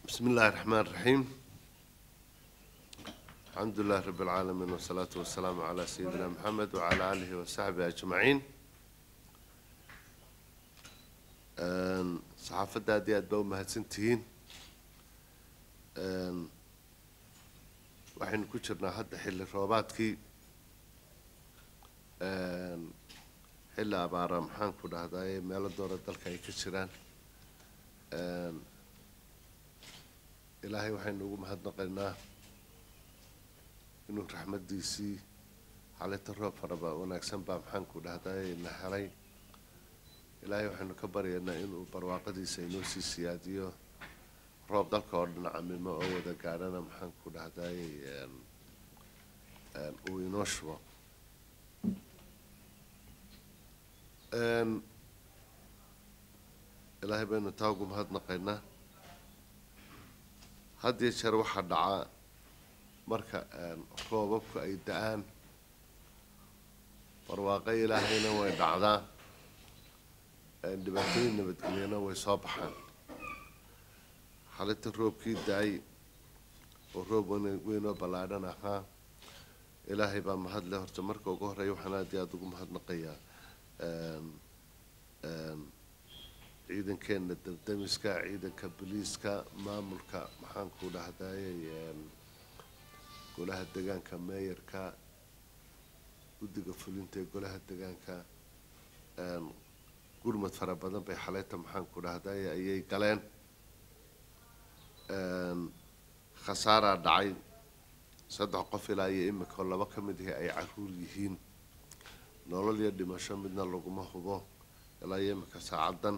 بسم الله الرحمن الرحيم الحمد لله رب العالمين والصلاة والسلام على سيدنا محمد وعلى آله وصحبه أجمعين Een, saxaafadda aad iyo aad baa u mahadsantihiin Een, waxaynu ku jirnaa hadda xilli roobaadkii Een, xilli abaara maxaan ku dhahdaye meelo doora dalka ay ka jiraan Een, ilaahay waxaynu ugu mahadnaqaynaa inuu raxmaddiisii xalinta roob faraba wanaagsan baa maxaan ku dhahdaye na helay ilaahay waxaynu ka baryaynaa inuu barwaaqadiisa inoo sii siyaadiyo roob dalka oo dhan camimo oo wada gaadhana maxaan ku dhahdaayey uu inoo shubo ilaahay baynu taa ugu mahadnaqaynaa had iyo jeer waxaa dhacaa marka roobabku ay da-aan barwaaqo ilaahayna way dhacdaa dhibaatooyin nabadgelyana way soo baxaan xalinta roobkii da-ay oo roob weynoo ballaadhan ahaa ilaahay baa mahadle horta marka ugu horreeya waxaan aad iyo aada ugu mahadnaqayaa ciidankeena dabdamiska ciidanka boliiska maamulka maxaan ku dhahdayey golaha degaanka meeyarka guddiga fulinta ee golaha degaanka gurmad fara badan bay xaleyta maxaan ku dhahday ayay galeen khasaaraa dhacay saddex qof ilaa iyo imika oo laba ka mid ahi ay caruur yihiin nolol iyo dhimasho midna laguma hubo ilaa iyo imika saacaddan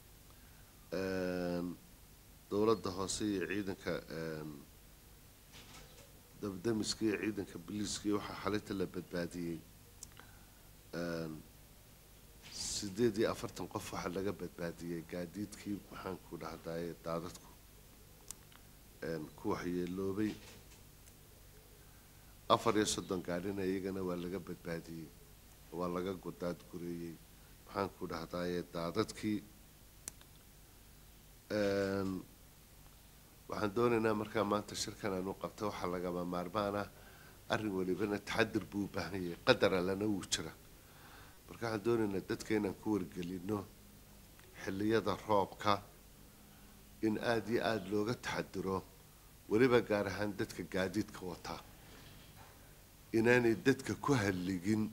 dowladda hoose iyo ciidanka dabdamiska iyo ciidanka boliiska iyo waxaa xalinta la badbaadiyey sideed iyo afartan qof waxaa laga badbaadiyey gaadiidkii maxaan ku dhahdaye daadadku ku waxyeeloobay afar iyo soddon gaadhina iyagana waa laga badbaadiyey waa laga godaad gureeyey maxaan ku dhahdaye daadadkii waxaan doonaynaa markaa maanta shirkan aanu qabta waxaa lagama maarmaan ah arrin welibana taxadir buu u baahan yahay qadar allana wuu jira marka waxaan doonaynaa dadka inaan ku wargelino xilliyada roobka in aada iyo aada looga taxadiro weliba gaar ahaan dadka gaadiidka wataa inaanay dadka ku halligin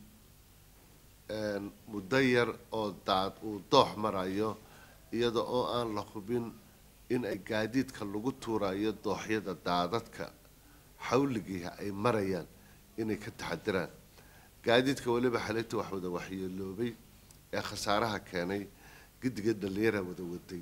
muddo yar oo daad uu doox marayo iyada oo aan la hubin in ay gaadiidka lagu tuurayo dooxyada daadadka xawligiiha ay marayaan inay ka taxadiraan gaadiidka weliba xalinta wax wada waxyeeloobay ee khasaaraha keenay giddiga dhallinyara wada waday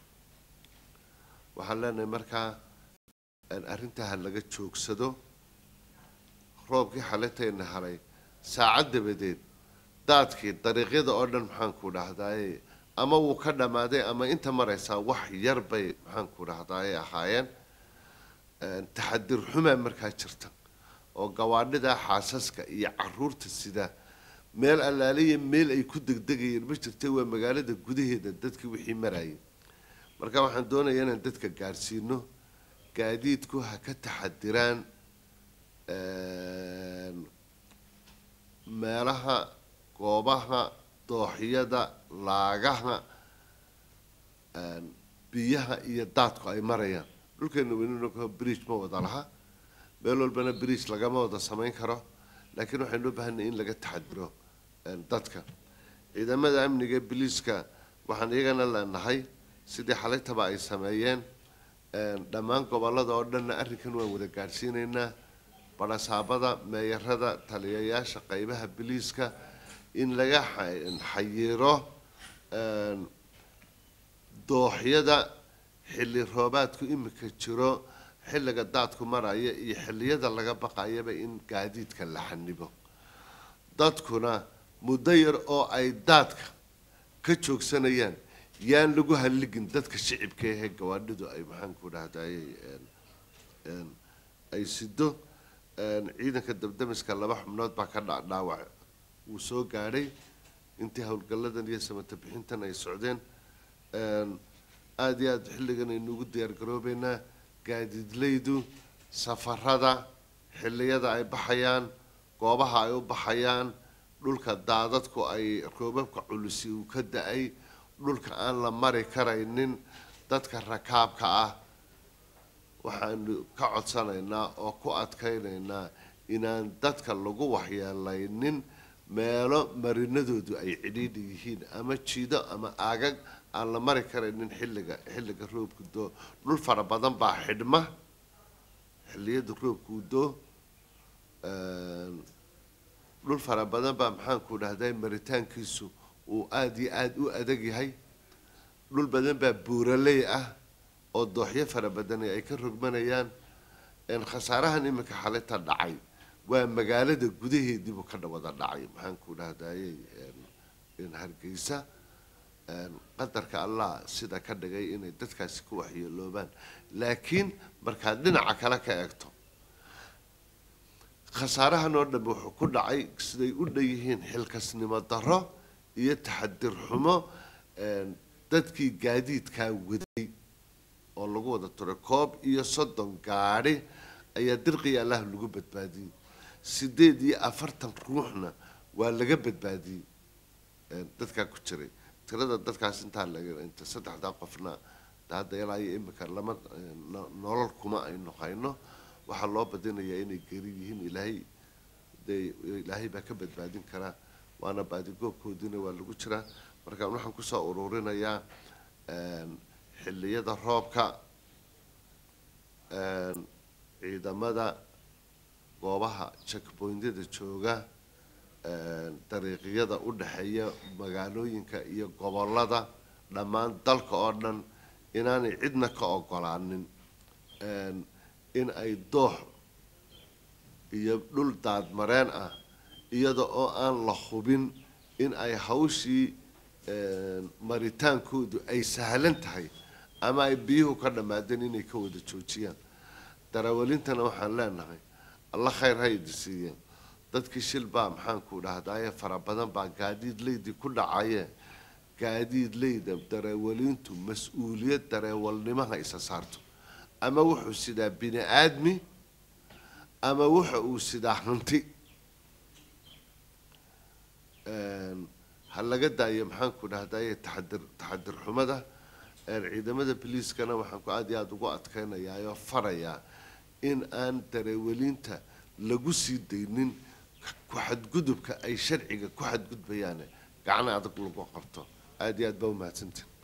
waxaan leenahay markaa arrintaa ha laga joogsado roobkii xalintayna haray saacad dabadeed daadkii dariiqyada oo dhan maxaan ku dhahdaye ama wuu ka dhammaaday ama inta maraysaa wax yar bay maxaan ku dhahdaye ahaayeen taxadir xumaa markaa jirta oo gawaadhida xaasaska iyo caruurta sida meel allaaliya meel ay ku degdegayeen ma jirta waa magaalada gudaheeda dadkii wixii marayay marka waxaan doonayaa inaan dadka gaadhsiino gaadiidku ha ka taxadiraan meelaha goobaha dooxyada laagaha biyaha iyo daadku ay marayaan dhulkeena weynino bridge ma wada laha meel walbana bridge lagama wada samayn karo laakiin waxaynu u baahanay in laga taxadiro dadka ciidamada amniga biliiska waxaan iyagana leenahay sidii xalaytaba ay sameeyeen dhammaan gobolada oo dhanna arrinkan waan wada gaadhsiinaynaa barasaabada meeyarada taliyayaasha qeybaha biliiska in laga xayiiro dooxyada xilli roobaadku imika jiro xilliga daadku maraya iyo xilliyada laga baqayaba in gaadiidka la xanibo dadkuna muddo yar oo ay daadka ka joogsanayaan yaan lagu halligin dadka shicibka ahee gawaadhidu ay maxaan ku dhahdaye ay sido ciidanka dabdamiska laba xubnood baa ka dhacdhaawac wuu soo gaadhay intii howlgalladan iyo samata bixintan ay socdeen aada iyo aada xilligan aynu ugu diyaar garoobeynaa gaadiidleydu safarada xilliyada ay baxayaan goobaha ay u baxayaan dhulka daadadku ay roobabka culusi uu ka da-ay dhulka aan la mari karaynin dadka rakaabka ah waxaanu ka codsanaynaa oo ku adkaynaynaa inaan dadka lagu waxyeelaynin meelo marinadoodu ay cidhiidhi yihiin ama jiido ama aagag aan la mari karaynin xilliga xilliga roobku doo dhul fara badan baa xidhma xilliyada roobkuu doo dhul fara badan baa maxaanku dhahday maritaankiisu uu aada iyo aada u adag yahay dhul badan baa buuraley ah oo dooxyo fara badani ay ka rogmanayaan khasaarahan iminka xalinta dhacay waa magaalada gudaheediibuu ka wada dhacay maxaanku dhahdaye hargeysa qadarka allah sida ka dhigay inay dadkaasi ku waxyeeloobaan laakiin markaad dhinaca kale ka eegto khasaarahan oo dhan wuxuu ku dhacay siday u dhan yihiin xilkasnimo darro iyo taxadir xumo dadkii gaadiidkaa waday oo lagu wada turay koob iyo soddon gaadhi ayaa dirqiya allah lagu badbaadiyey sideed iyo afartan ruuxna waa laga badbaadiyey dadkaa ku jiray tirada dadkaas intaa laga inta saddexdaa qofna hadda ilaa iyo imika lama nolol kuma aynu hayno waxaa loo badinayaa inay geri yihiin ilaahay dee ilaahay baa ka badbaadin karaa waana baadigoobkoodiina waa lagu jiraa marka waxaan kusoo ururinayaa xilliyada roobka ciidamada goobaha checkpointyada jooga dariiqyada u dhexeeya magaalooyinka iyo gobolada dhammaan dalka oo dhan inaanay cidna ka ogolaanin in ay doox iyo dhul daadmareen ah iyada oo aan la hubin in ay hawshii maritaankoodu ay sahlan tahay ama ay biyuhu ka dhammaadeen inay ka wada joojiyaan darawalintana waxaan leenahay alla khayr ha idi siiyeen dadkii shil baa maxaanku dhahdaaye fara badan baa gaadiid leydii ku dhacaye gaadiid leyda dareewalintu mas-uuliyad dareewalnimaha isa saarto ama wuxuu sidaa bini aadmi ama wuxa uu sidaa hanti ha laga daayo maxaanku dhahdaye taxadir taxadir xumada ciidamada boliiskana waxaan ku aada iyo aada ugu adkaynayaa oo farayaa in aan dareewalinta lagu sii daynin ku xadgudubka ay sharciga ku xadgudbayaan gacan adag lagu qabto aada iyo aad baa umahadsantahi